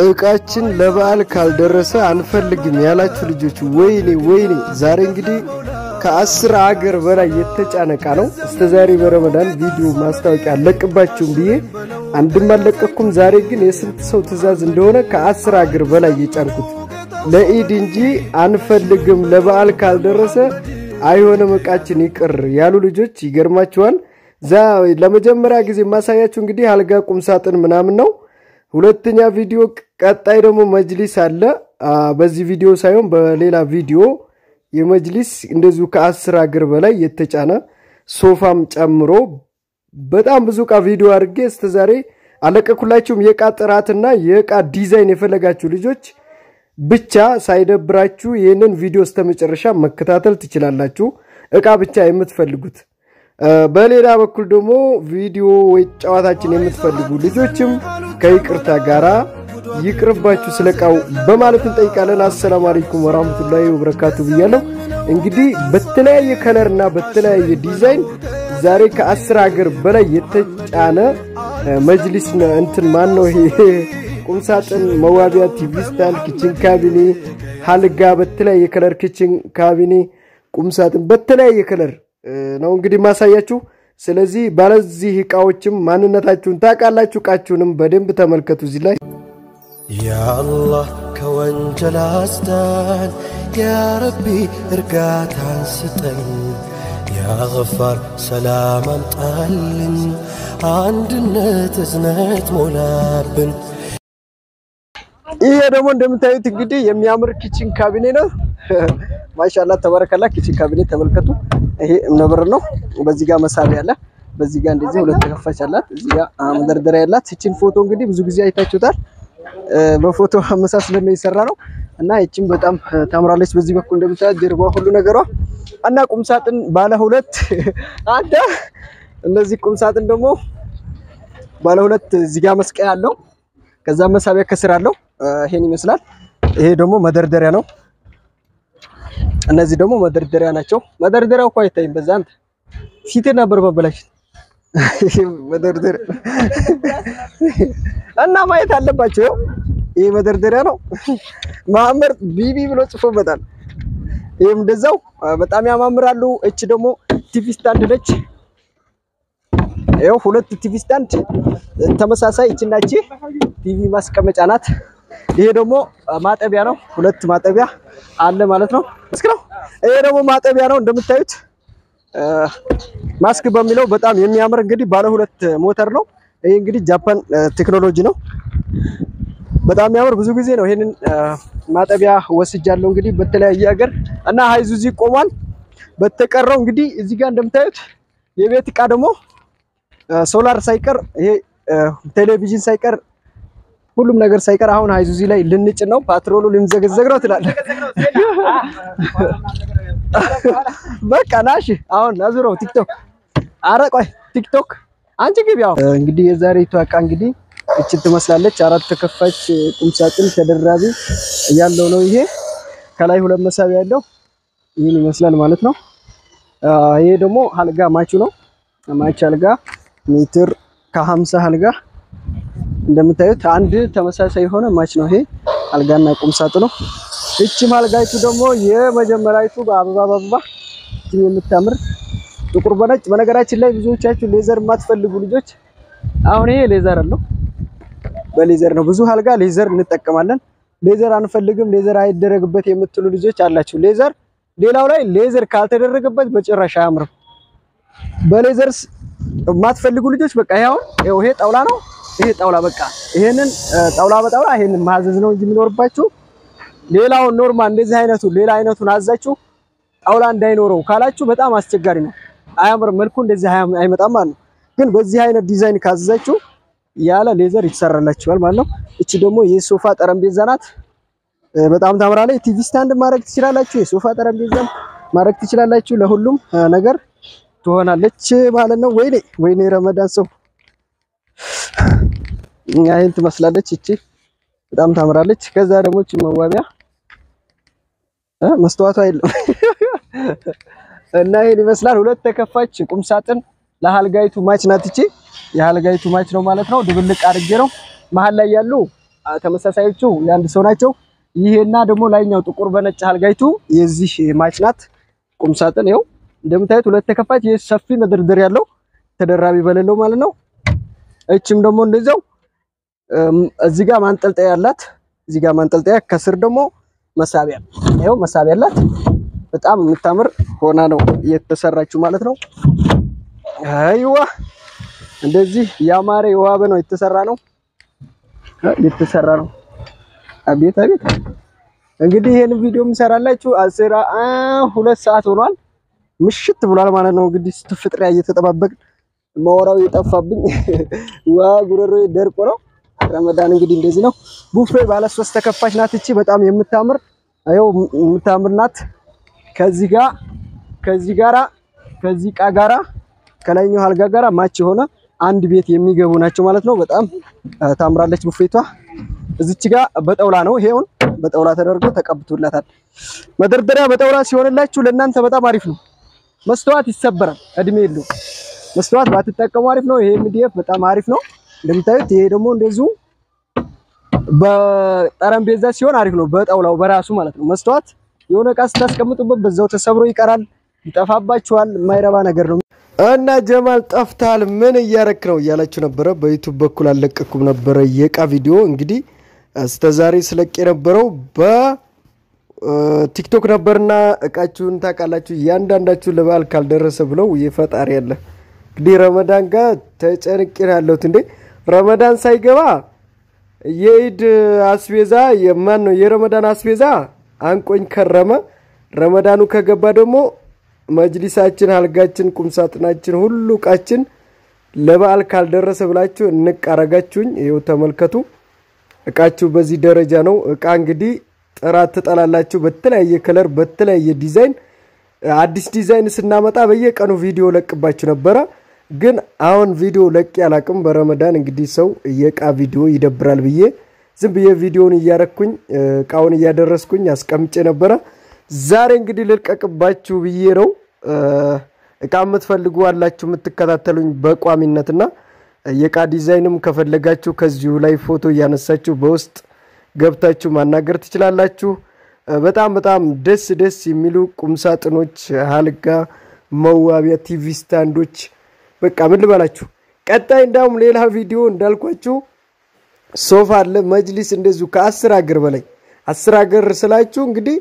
እቃችን ለበዓል ካልደረሰ አንፈልግም ያላችሁ ልጆች ወይኔ ወይኔ! ዛሬ እንግዲህ ከአስር አገር በላይ የተጫነ እቃ ነው። እስከ ዛሬ በረመዳን ቪዲዮ ማስታወቂያ አለቅባችሁም ብዬ አንድም አለቀኩም። ዛሬ ግን የስንት ሰው ትዕዛዝ እንደሆነ ከአስር አገር በላይ የጫንኩት ለኢድ እንጂ አንፈልግም ለበዓል ካልደረሰ አይሆንም እቃችን ይቅር ያሉ ልጆች ይገርማችኋል። ዛ ለመጀመሪያ ጊዜ የማሳያችሁ እንግዲህ አልጋ ቁምሳጥን ምናምን ነው። ሁለተኛ ቪዲዮ ቀጣይ ደግሞ መጅሊስ አለ። በዚህ ቪዲዮ ሳይሆን በሌላ ቪዲዮ የመጅሊስ እንደዚሁ ከአስር አገር በላይ የተጫነ ሶፋም ጨምሮ በጣም ብዙ እቃ ቪዲዮ አድርጌ እስከ ዛሬ አለቀኩላችሁም። የእቃ ጥራትና የእቃ ዲዛይን የፈለጋችሁ ልጆች ብቻ ሳይደብራችሁ ይህንን ቪዲዮ እስከ መጨረሻ መከታተል ትችላላችሁ። እቃ ብቻ የምትፈልጉት በሌላ በኩል ደግሞ ቪዲዮ ወይ ጨዋታችን የምትፈልጉ ልጆችም ከይቅርታ ጋራ ይቅርባችሁ ስለ እቃው በማለት እንጠይቃለን። አሰላሙ አለይኩም ወራህመቱላሂ ወበረካቱ ብያለሁ። እንግዲህ በተለያየ ከለርና በተለያየ ዲዛይን ዛሬ ከአስር ሀገር በላይ የተጫነ መጅሊስ እንትን ማን ነው ይሄ ቁምሳጥን፣ መዋቢያ፣ ቲቪ ስታንድ፣ ኪችን ካቢኔ፣ ሀልጋ በተለያየ ከለር ኪችን ካቢኔ፣ ቁምሳጥን በተለያየ ከለር ነው እንግዲህ ማሳያችሁ። ስለዚህ ባለዚህ እቃዎችም ማንነታችሁን ታውቃላችሁ። እቃችሁንም በደንብ ተመልከቱ። እዚህ ላይ ያአላህ ከወንጀል አስዳን፣ ያረቢ እርጋታን ስጠን፣ ያገፋር ሰላም አምጣልን፣ አንድነት እዝነት ሞላብን። ይሄ ደግሞ እንደምታዩት እንግዲህ የሚያምር ኪችን ካቢኔ ነው። ማሻላ ተባረከላ። ኪችን ካቢኔ ተመልከቱ። ይሄ እምነበረ ነው። በዚህ ጋር መሳቢያ አለ። በዚህ ጋር እንደዚህ ሁለት ተከፋች አላት። እዚህ ጋር መደርደሪያ ያላት። ይችን ፎቶ እንግዲህ ብዙ ጊዜ አይታችሁታል። በፎቶ አመሳስለን ነው የሰራ ነው እና ይችን በጣም ታምራለች። በዚህ በኩል እንደምታዩት ጀርባ ሁሉ ነገሯ እና ቁምሳጥን ባለ ሁለት አንተ እነዚህ ቁምሳጥን ደግሞ ባለ ሁለት እዚህ ጋር መስቀያ አለው። ከዛ መሳቢያ ከስር አለው። ይሄን ይመስላል። ይሄ ደግሞ መደርደሪያ ነው። እነዚህ ደግሞ መደርደሪያ ናቸው። መደርደሪያው እኮ አይታይም። በዛ አንተ ፊት ነበር መበላሽት መደርደሪያ እና ማየት አለባቸው። ይሄ መደርደሪያ ነው። ማመር ቢቢ ብሎ ጽፎበታል። ይሄም እንደዛው በጣም ያማምራሉ። እች ደግሞ ቲቪ ስታንድ ነች። ይኸው ሁለት ቲቪ ስታንድ ተመሳሳይ እችና እቺ ቲቪ ማስቀመጫ ናት። ይሄ ደግሞ ማጠቢያ ነው። ሁለት ማጠቢያ አለ ማለት ነው። እስኪ ነው። ይሄ ደግሞ ማጠቢያ ነው እንደምታዩት ማስክ በሚለው በጣም የሚያምር እንግዲህ ባለ ሁለት ሞተር ነው። ይሄ እንግዲህ ጃፓን ቴክኖሎጂ ነው። በጣም የሚያምር ብዙ ጊዜ ነው ይሄንን ማጠቢያ ወስጃለሁ እንግዲህ በተለያየ ሀገር እና ሃይዙዚ ቆሟል። በተቀረው እንግዲህ እዚህ ጋር እንደምታዩት የቤት እቃ ደግሞ ሶላር ሳይቀር ይሄ ቴሌቪዥን ሳይቀር ሁሉም ነገር ሳይቀር አሁን ሃይዙዚ ላይ ልንጭን ነው። ፓትሮሉ ልንዘገዘግ ነው ትላለህ። በቃ ናሽ አሁን አዙረው ቲክቶክ። አረ ቆይ ቲክቶክ አንቺ ግቢ። ያው እንግዲህ የዛሬቱ እቃ እንግዲህ እችን ትመስላለች። አራት ተከፋች ቁምሳጥን ተደራቢ ያለው ነው። ይሄ ከላይ ሁለት መሳቢያ ያለው ይህን ይመስላል ማለት ነው። ይሄ ደግሞ አልጋ ማቹ ነው። ማች አልጋ ሜትር ከሀምሳ አልጋ እንደምታዩት አንድ ተመሳሳይ የሆነ ማች ነው። ይሄ አልጋና ቁምሳጥኑ ነው። እቺም አልጋይቱ ደግሞ የመጀመሪያይቱ በአበባ በአበባ የምታምር ጥቁር በነጭ። በነገራችን ላይ ብዙዎቻችሁ ሌዘር የማትፈልጉ ልጆች አሁን ይሄ ሌዘር አለው። በሌዘር ነው ብዙ አልጋ ሌዘር እንጠቀማለን። ሌዘር አንፈልግም፣ ሌዘር አይደረግበት የምትሉ ልጆች አላችሁ። ሌዘር ሌላው ላይ ሌዘር ካልተደረገበት በጭራሽ አያምርም። በሌዘርስ የማትፈልጉ ልጆች በቃ ይሄ አሁን ይሄ ጣውላ ነው። ይሄ ጣውላ በቃ ይሄንን ጣውላ በጣውላ ይሄንን ማዘዝ ነው እንጂ የሚኖርባችሁ ሌላውን ኖርማል እንደዚህ አይነቱ ሌላ አይነቱን አዛችሁ ጣውላ እንዳይኖረው ካላችሁ በጣም አስቸጋሪ ነው። አያምርም፣ መልኩ እንደዚህ አይመጣም ማለት ነው። ግን በዚህ አይነት ዲዛይን ካዘዛችሁ ያለ ሌዘር ይሰራላችኋል ማለት ነው። እቺ ደግሞ የሶፋ ጠረጴዛ ናት። በጣም ታምራለች። ቲቪ ስታንድ ማድረግ ትችላላችሁ። የሶፋ ጠረጴዛ ማድረግ ትችላላችሁ። ለሁሉም ነገር ትሆናለች ማለት ነው። ወይኔ ወይኔ ረመዳን ሰው ይህን ትመስላለች። እቺ በጣም ታምራለች። ከዛ ደግሞ እቺ መዋቢያ መስተዋቷ የለም እና ይሄን ይመስላል። ሁለት ተከፋች ቁምሳጥን ለሀልጋይቱ ማች ናት። እቺ የሀልጋይቱ ማች ነው ማለት ነው። ድብልቅ አድርጌ ነው መሀል ላይ ያሉ ተመሳሳዮቹ የአንድ ሰው ናቸው። ይሄና ደግሞ ላይኛው ጥቁር በነጭ አልጋይቱ የዚህ ማች ናት። ቁም ሳጥን ይኸው እንደምታዩት ሁለት ተከፋች፣ ይህ ሰፊ መደርደሪያ ያለው ተደራቢ በሌለው ማለት ነው። እችም ደግሞ እንደዚያው እዚህ ጋር ማንጠልጠያ ያላት፣ እዚህ ጋር ማንጠልጠያ፣ ከስር ደግሞ መሳቢያ ይኸው መሳቢያ ያላት በጣም የምታምር ሆና ነው የተሰራችው ማለት ነው። አይዋ እንደዚህ ያማረ የዋበ ነው የተሰራ ነው የተሰራ ነው። አቤት አቤት። እንግዲህ ይሄን ቪዲዮ የምሰራላችሁ አስራ ሁለት ሰዓት ሆኗል፣ ምሽት ብሏል ማለት ነው። እንግዲህ ስትፍጥሪያ እየተጠባበቅን ማወራው የጠፋብኝ ዋ ጉረሮ ደርቆ ነው። ረመዳን እንግዲህ እንደዚህ ነው። ቡፌ ባለ ሶስት ተከፋች ናት። እቺ በጣም የምታምር አየው የምታምር ናት። ከዚህ ጋር ከዚህ ጋራ ከዚህ ቃ ጋራ ከላይኛው አልጋ ጋራ ማች የሆነ አንድ ቤት የሚገቡ ናቸው ማለት ነው። በጣም ታምራለች ቡፌቷ። እዚች ጋር በጠውላ ነው ይሄውን በጠውላ ተደርጎ ተቀብቶላታል። መደርደሪያ በጠውላ ሲሆንላችሁ ለእናንተ በጣም አሪፍ ነው። መስተዋት ይሰበራል፣ እድሜ የለውም። መስተዋት ባትጠቀሙ አሪፍ ነው። ይሄ ኤምዲኤፍ በጣም አሪፍ ነው እንደምታዩት። ይሄ ደግሞ እንደዚሁ በጠረጴዛ ሲሆን አሪፍ ነው፣ በጠውላው በራሱ ማለት ነው። መስተዋት የሆነ እቃ ስታስቀምጡበት በዛው ተሰብሮ ይቀራል፣ ይጠፋባችኋል። የማይረባ ነገር ነው። እና ጀማል ጠፍታል፣ ምን እያረክ ነው እያላችሁ ነበረ። በዩቱብ በኩል አልለቀኩም ነበረ የእቃ ቪዲዮ እንግዲህ እስከዛሬ ስለቅ የነበረው በቲክቶክ ነበርና እቃችሁን ታውቃላችሁ። እያንዳንዳችሁ ለበዓል ካልደረሰ ብለው የፈጣሪ ያለ እንግዲህ ረመዳን ጋር ተጨንቄ ነው ያለሁት። እንዴ ረመዳን ሳይገባ የኢድ አስቤዛ የማን ነው የረመዳን አስቤዛ አንቆኝ ከረመ። ረመዳኑ ከገባ ደግሞ መጅሊሳችን፣ አልጋችን፣ ቁምሳጥናችን ሁሉ እቃችን ለበዓል ካልደረሰ ብላችሁ እንቃረጋችሁኝ። ይኸው ተመልከቱ። እቃችሁ በዚህ ደረጃ ነው። እቃ እንግዲህ ጥራት ትጠላላችሁ። በተለያየ ከለር፣ በተለያየ ዲዛይን አዲስ ዲዛይን ስናመጣ በየቀኑ ቪዲዮ ለቅባችሁ ነበረ። ግን አሁን ቪዲዮ ለቅ ያላቅም። በረመዳን እንግዲህ ሰው የእቃ ቪዲዮ ይደብራል ብዬ ዝም ብዬ ቪዲዮን እያረኩኝ እቃውን እያደረስኩኝ አስቀምጬ ነበረ። ዛሬ እንግዲህ ልልቀቅባችሁ ብዬ ነው። እቃ የምትፈልጉ አላችሁ የምትከታተሉኝ በቋሚነትና የእቃ ዲዛይንም ከፈለጋችሁ ከዚሁ ላይ ፎቶ እያነሳችሁ በውስጥ ገብታችሁ ማናገር ትችላላችሁ። በጣም በጣም ደስ ደስ የሚሉ ቁምሳጥኖች፣ አልጋ፣ መዋቢያ፣ ቲቪ ስታንዶች በቃ ምን ልበላችሁ። ቀጣይ እንዳውም ሌላ ቪዲዮ እንዳልኳችሁ ሶፋ አለ፣ መጅሊስ እንደዚሁ ከአስር ሀገር በላይ አስር ሀገር ስላችሁ እንግዲህ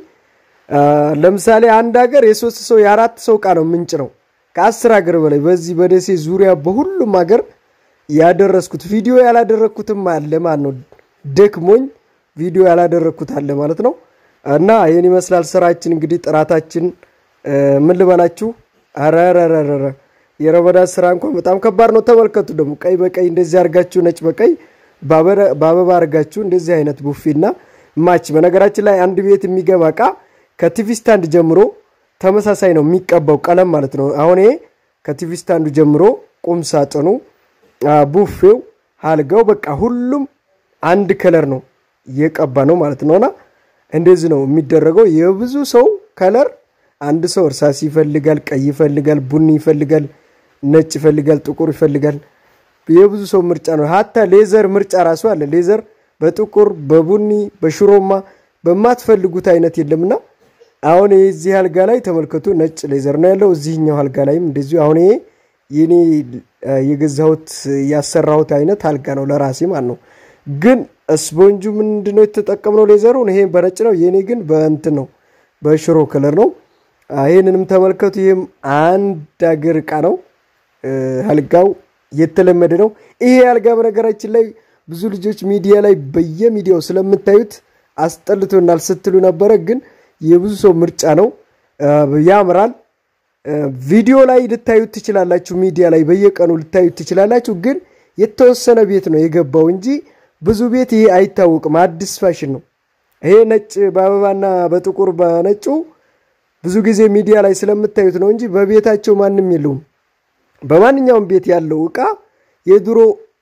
ለምሳሌ አንድ ሀገር የሶስት ሰው የአራት ሰው እቃ ነው ምንጭ ነው ከአስር ሀገር በላይ በዚህ በደሴ ዙሪያ በሁሉም ሀገር ያደረስኩት ቪዲዮ ያላደረግኩትም አለ ማለት ነው። ደክሞኝ ቪዲዮ ያላደረግኩት አለ ማለት ነው። እና ይህን ይመስላል ስራችን እንግዲህ ጥራታችን ምን ልበላችሁ። አረረረረ የረመዳን ስራ እንኳን በጣም ከባድ ነው። ተመልከቱ ደግሞ ቀይ በቀይ እንደዚህ አርጋችሁ ነጭ በቀይ በአበባ አርጋችሁ እንደዚህ አይነት ቡፌና ማች። በነገራችን ላይ አንድ ቤት የሚገባ እቃ ከቲቪ ስታንድ ጀምሮ ተመሳሳይ ነው የሚቀባው ቀለም ማለት ነው። አሁን ይሄ ከቲቪ ስታንዱ ጀምሮ ቁም ሳጥኑ፣ ቡፌው፣ አልጋው በቃ ሁሉም አንድ ከለር ነው እየቀባ ነው ማለት ነውና እንደዚህ ነው የሚደረገው። የብዙ ሰው ከለር አንድ ሰው እርሳስ ይፈልጋል፣ ቀይ ይፈልጋል፣ ቡኒ ይፈልጋል፣ ነጭ ይፈልጋል፣ ጥቁር ይፈልጋል። የብዙ ሰው ምርጫ ነው። ሀታ ሌዘር ምርጫ ራሱ አለ። ሌዘር በጥቁር በቡኒ በሽሮማ በማትፈልጉት አይነት የለምና አሁን የዚህ አልጋ ላይ ተመልከቱ፣ ነጭ ሌዘር ነው ያለው። እዚህኛው አልጋ ላይም እንደዚሁ አሁን ይሄ የኔ የገዛሁት ያሰራሁት አይነት አልጋ ነው ለራሴ ማለት ነው። ግን ስፖንጁ ምንድነው የተጠቀምነው? ሌዘሩን ይሄ በነጭ ነው። የኔ ግን በእንትን ነው በሽሮ ከለር ነው። ይህንንም ተመልከቱ። ይህም አንድ አገር እቃ ነው። አልጋው የተለመደ ነው። ይሄ አልጋ በነገራችን ላይ ብዙ ልጆች ሚዲያ ላይ በየሚዲያው ስለምታዩት አስጠልቶናል ስትሉ ነበረ። ግን የብዙ ሰው ምርጫ ነው። ያምራል። ቪዲዮ ላይ ልታዩት ትችላላችሁ። ሚዲያ ላይ በየቀኑ ልታዩት ትችላላችሁ። ግን የተወሰነ ቤት ነው የገባው እንጂ ብዙ ቤት ይሄ አይታወቅም። አዲስ ፋሽን ነው ይሄ። ነጭ በአበባና በጥቁር በነጩ ብዙ ጊዜ ሚዲያ ላይ ስለምታዩት ነው እንጂ በቤታቸው ማንም የለውም። በማንኛውም ቤት ያለው እቃ የድሮ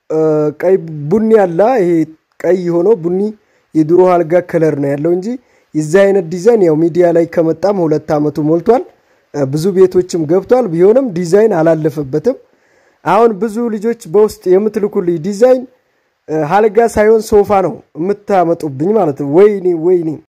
ቀይ ቡኒ አለ። ይሄ ቀይ ሆኖ ቡኒ የድሮ አልጋ ከለር ነው ያለው እንጂ የዚህ አይነት ዲዛይን ያው ሚዲያ ላይ ከመጣም ሁለት ዓመቱ ሞልቷል። ብዙ ቤቶችም ገብቷል። ቢሆንም ዲዛይን አላለፈበትም። አሁን ብዙ ልጆች በውስጥ የምትልኩልኝ ዲዛይን አልጋ ሳይሆን ሶፋ ነው የምታመጡብኝ ማለት ነው። ወይኔ ወይኔ